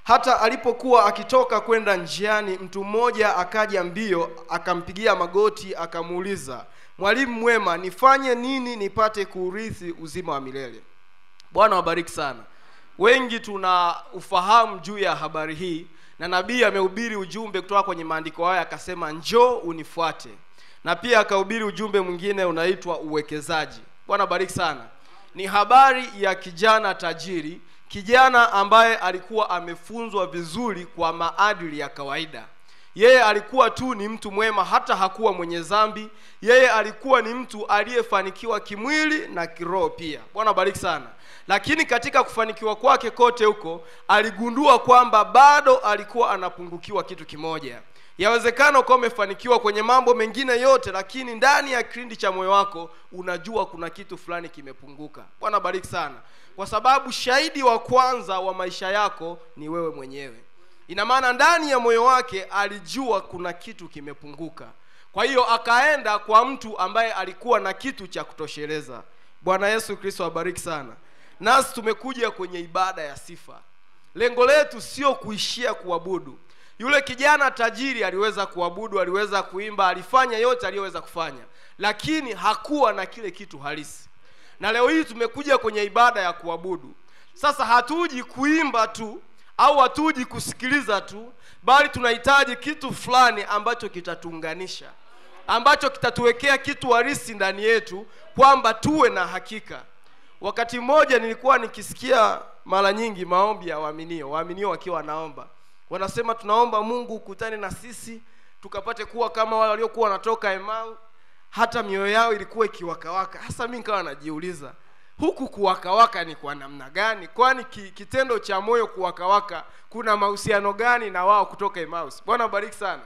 hata alipokuwa akitoka kwenda njiani mtu mmoja akaja mbio akampigia magoti akamuuliza mwalimu mwema nifanye nini nipate kuurithi uzima wa milele bwana wabariki sana wengi tuna ufahamu juu ya habari hii na nabii amehubiri ujumbe kutoka kwenye maandiko haya akasema njoo unifuate na pia akahubiri ujumbe mwingine unaitwa uwekezaji bwana bariki sana ni habari ya kijana tajiri kijana ambaye alikuwa amefunzwa vizuri kwa maadili ya kawaida yeye alikuwa tu ni mtu mwema hata hakuwa mwenye dhambi yeye alikuwa ni mtu aliyefanikiwa kimwili na kiroho pia bwana bariki sana lakini katika kufanikiwa kwake kote huko aligundua kwamba bado alikuwa anapungukiwa kitu kimoja yawezekana ukawa umefanikiwa kwenye mambo mengine yote lakini ndani ya kilindi cha moyo wako unajua kuna kitu fulani kimepunguka bwana bariki sana kwa sababu shahidi wa kwanza wa maisha yako ni wewe mwenyewe ina maana ndani ya moyo wake alijua kuna kitu kimepunguka kwa hiyo akaenda kwa mtu ambaye alikuwa na kitu cha kutosheleza bwana yesu kristo abariki sana nasi tumekuja kwenye ibada ya sifa lengo letu sio kuishia kuabudu yule kijana tajiri aliweza kuabudu aliweza kuimba alifanya yote aliyoweza kufanya lakini hakuwa na kile kitu halisi na leo hii tumekuja kwenye ibada ya kuabudu sasa hatuji kuimba tu au hatuji kusikiliza tu bali tunahitaji kitu fulani ambacho kitatuunganisha ambacho kitatuwekea kitu harisi ndani yetu kwamba tuwe na hakika wakati mmoja nilikuwa nikisikia mara nyingi maombi ya waaminio waaminio wakiwa wanaomba wanasema tunaomba mungu ukutane na sisi tukapate kuwa kama wale waliokuwa wanatoka emau hata mioyo yao ilikuwa ikiwakawaka hasa mi nikawa najiuliza huku kuwakawaka ni kwa namna gani kwani ki, kitendo cha moyo kuwakawaka kuna mahusiano gani na wao kutoka emaus bwana bariki sana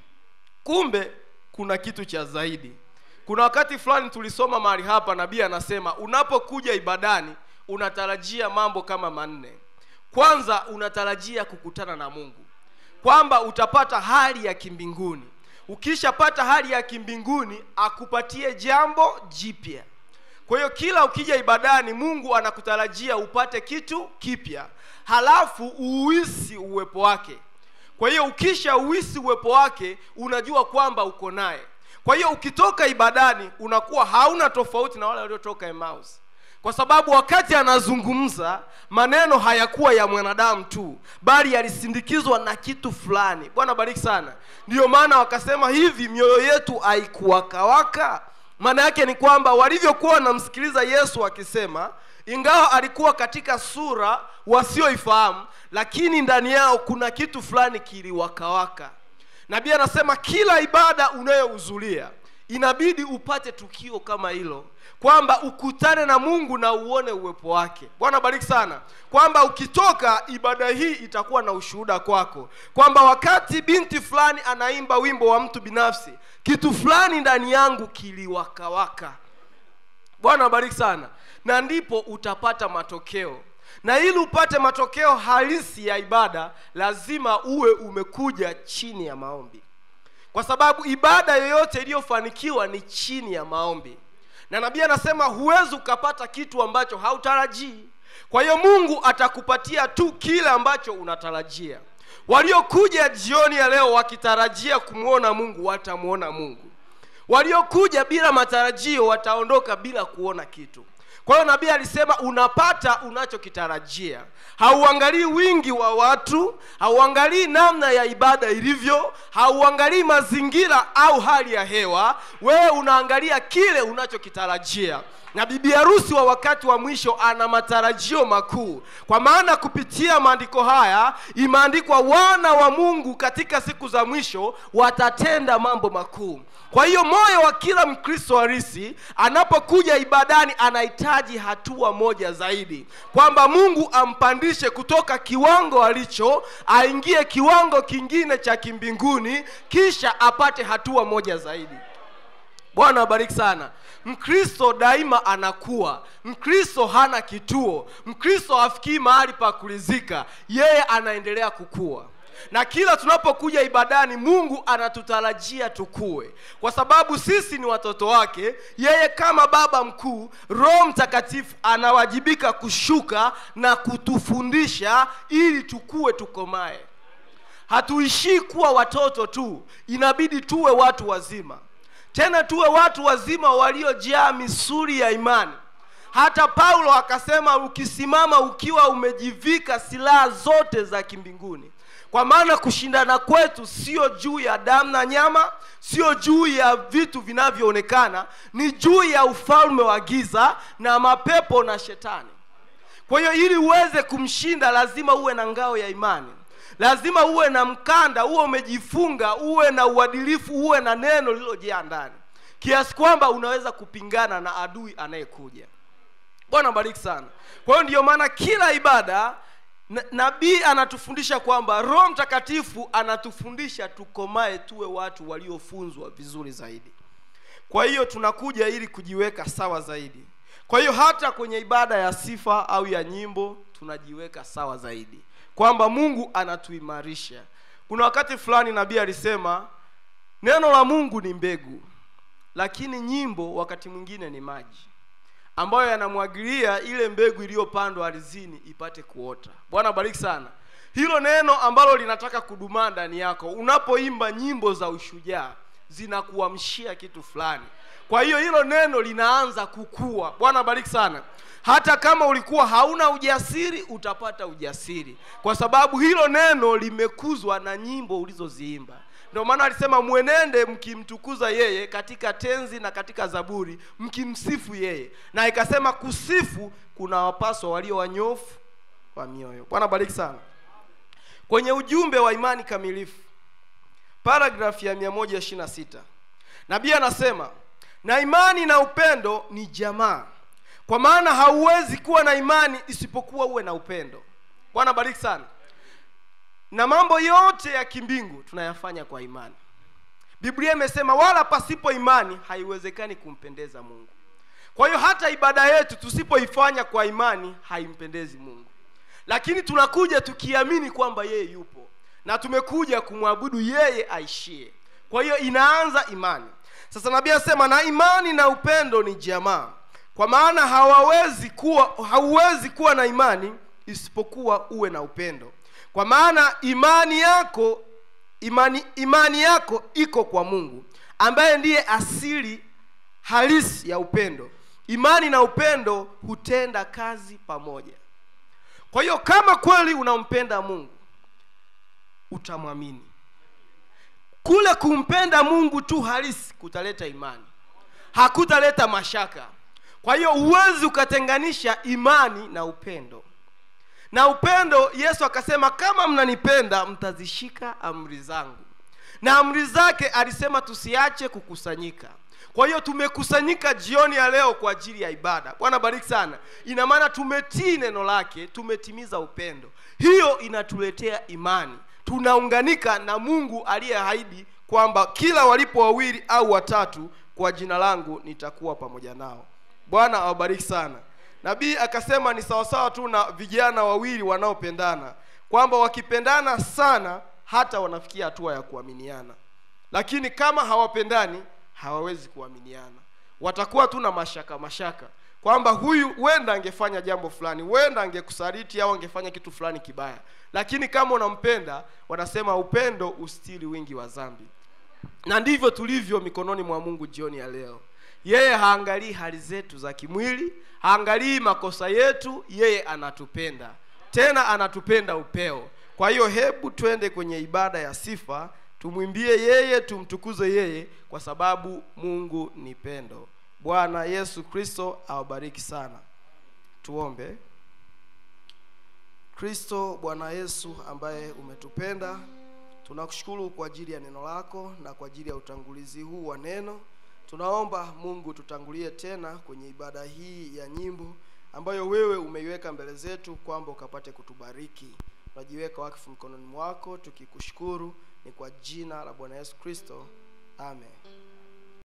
kumbe kuna kitu cha zaidi kuna wakati fulani tulisoma mahali hapa nabii anasema unapokuja ibadani unatarajia mambo kama manne kwanza unatarajia kukutana na mungu kwamba utapata hali ya kimbinguni ukishapata hali ya kimbinguni akupatie jambo jipya kwa hiyo kila ukija ibadani mungu anakutarajia upate kitu kipya halafu uuisi uwepo wake kwa hiyo ukisha uisi uwepo wake unajua kwamba uko naye kwa hiyo ukitoka ibadani unakuwa hauna tofauti na wale waliotoka emaus kwa sababu wakati anazungumza maneno hayakuwa ya mwanadamu tu bali yalisindikizwa na kitu fulani bwana bariki sana ndiyo maana wakasema hivi mioyo yetu haikuwakawaka maana yake ni kwamba walivyokuwa wanamsikiliza yesu akisema ingawa alikuwa katika sura wasioifahamu lakini ndani yao kuna kitu fulani kiliwakawaka nabii anasema kila ibada unayohudhuria inabidi upate tukio kama hilo kwamba ukutane na mungu na uone uwepo wake bwana bariki sana kwamba ukitoka ibada hii itakuwa na ushuhuda kwako kwamba wakati binti fulani anaimba wimbo wa mtu binafsi kitu fulani ndani yangu kiliwakawaka bwana bariki sana na ndipo utapata matokeo na ili upate matokeo halisi ya ibada lazima uwe umekuja chini ya maombi kwa sababu ibada yoyote iliyofanikiwa ni chini ya maombi na nabii anasema huwezi ukapata kitu ambacho hautarajii kwa hiyo mungu atakupatia tu kile ambacho unatarajia waliokuja jioni ya leo wakitarajia kumwona mungu watamwona mungu waliokuja bila matarajio wataondoka bila kuona kitu kwa hiyo nabii alisema unapata unachokitarajia hauangalii wingi wa watu hauangalii namna ya ibada ilivyo hauangalii mazingira au hali ya hewa wewe unaangalia kile unachokitarajia na bibi harusi wa wakati wa mwisho ana matarajio makuu kwa maana kupitia maandiko haya imeandikwa wana wa mungu katika siku za mwisho watatenda mambo makuu kwa hiyo moyo wa kila mkristo harisi anapokuja ibadani anahitaji hatua moja zaidi kwamba mungu ampandishe kutoka kiwango alicho aingie kiwango kingine cha kimbinguni kisha apate hatua moja zaidi bwana abariki sana mkristo daima anakuwa mkristo hana kituo mkristo hafikii mahali pa kulizika yeye anaendelea kukua na kila tunapokuja ibadani mungu anatutarajia tukue kwa sababu sisi ni watoto wake yeye kama baba mkuu roho mtakatifu anawajibika kushuka na kutufundisha ili tukue tukomae hatuishii kuwa watoto tu inabidi tuwe watu wazima tena tuwe watu wazima waliojaa misuri ya imani hata paulo akasema ukisimama ukiwa umejivika silaha zote za kimbinguni kwa maana kushindana kwetu sio juu ya damu na nyama sio juu ya vitu vinavyoonekana ni juu ya ufalme wa giza na mapepo na shetani kwa hiyo ili uweze kumshinda lazima uwe na ngao ya imani lazima uwe na mkanda uwe umejifunga uwe na uadilifu uwe na neno lililojaa ndani kiasi kwamba unaweza kupingana na adui anayekuja bwana bariki sana kwa hiyo ndiyo maana kila ibada na- nabii anatufundisha kwamba roho mtakatifu anatufundisha tukomae tuwe watu waliofunzwa vizuri zaidi kwa hiyo tunakuja ili kujiweka sawa zaidi kwa hiyo hata kwenye ibada ya sifa au ya nyimbo tunajiweka sawa zaidi kwamba mungu anatuimarisha kuna wakati fulani nabii alisema neno la mungu ni mbegu lakini nyimbo wakati mwingine ni maji ambayo yanamwagilia ile mbegu iliyopandwa ardhini ipate kuota bwana bariki sana hilo neno ambalo linataka kudumaa ndani yako unapoimba nyimbo za ushujaa zinakuamshia kitu fulani kwa hiyo hilo neno linaanza kukua bwana bariki sana hata kama ulikuwa hauna ujasiri utapata ujasiri kwa sababu hilo neno limekuzwa na nyimbo ulizoziimba ndio maana alisema mwenende mkimtukuza yeye katika tenzi na katika zaburi mkimsifu yeye na ikasema kusifu kuna wapaswa walio wanyofu wa mioyo bwana bariki sana kwenye ujumbe wa imani kamilifu paragrafu ya 126 nabii anasema na imani na upendo ni jamaa kwa maana hauwezi kuwa na imani isipokuwa uwe na upendo bwana bariki sana na mambo yote ya kimbingu tunayafanya kwa imani biblia imesema wala pasipo imani haiwezekani kumpendeza mungu kwa hiyo hata ibada yetu tusipoifanya kwa imani haimpendezi mungu lakini tunakuja tukiamini kwamba yeye yupo na tumekuja kumwabudu yeye aishie kwa hiyo inaanza imani sasa nabii anasema na imani na upendo ni jamaa kwa maana hawawezi kuwa hauwezi kuwa na imani isipokuwa uwe na upendo kwa maana imani yako imani imani yako iko kwa mungu ambaye ndiye asili halisi ya upendo imani na upendo hutenda kazi pamoja kwa hiyo kama kweli unampenda mungu utamwamini kule kumpenda mungu tu halisi kutaleta imani hakutaleta mashaka kwa hiyo huwezi ukatenganisha imani na upendo na upendo yesu akasema kama mnanipenda mtazishika amri zangu na amri zake alisema tusiache kukusanyika kwa hiyo tumekusanyika jioni ya leo kwa ajili ya ibada bwana bariki sana ina maana tumetii neno lake tumetimiza upendo hiyo inatuletea imani tunaunganika na mungu aliyeahidi kwamba kila walipo wawili au watatu kwa jina langu nitakuwa pamoja nao bwana awabariki sana nabii akasema ni sawasawa tu na vijana wawili wanaopendana kwamba wakipendana sana hata wanafikia hatua ya kuaminiana lakini kama hawapendani hawawezi kuaminiana watakuwa tu na mashaka mashaka kwamba huyu huenda angefanya jambo fulani huenda angekusaliti au angefanya kitu fulani kibaya lakini kama unampenda wanasema upendo ustiri wingi wa dhambi na ndivyo tulivyo mikononi mwa mungu jioni ya leo yeye haangalii hali zetu za kimwili haangalii makosa yetu yeye anatupenda tena anatupenda upeo kwa hiyo hebu twende kwenye ibada ya sifa tumwimbie yeye tumtukuze yeye kwa sababu mungu ni pendo bwana yesu kristo awabariki sana tuombe kristo bwana yesu ambaye umetupenda tunakushukuru kwa ajili ya neno lako na kwa ajili ya utangulizi huu wa neno tunaomba mungu tutangulie tena kwenye ibada hii ya nyimbo ambayo wewe umeiweka mbele zetu kwamba ukapate kutubariki tunajiweka wakfu mkononi mwako tukikushukuru ni kwa jina la bwana yesu kristo amen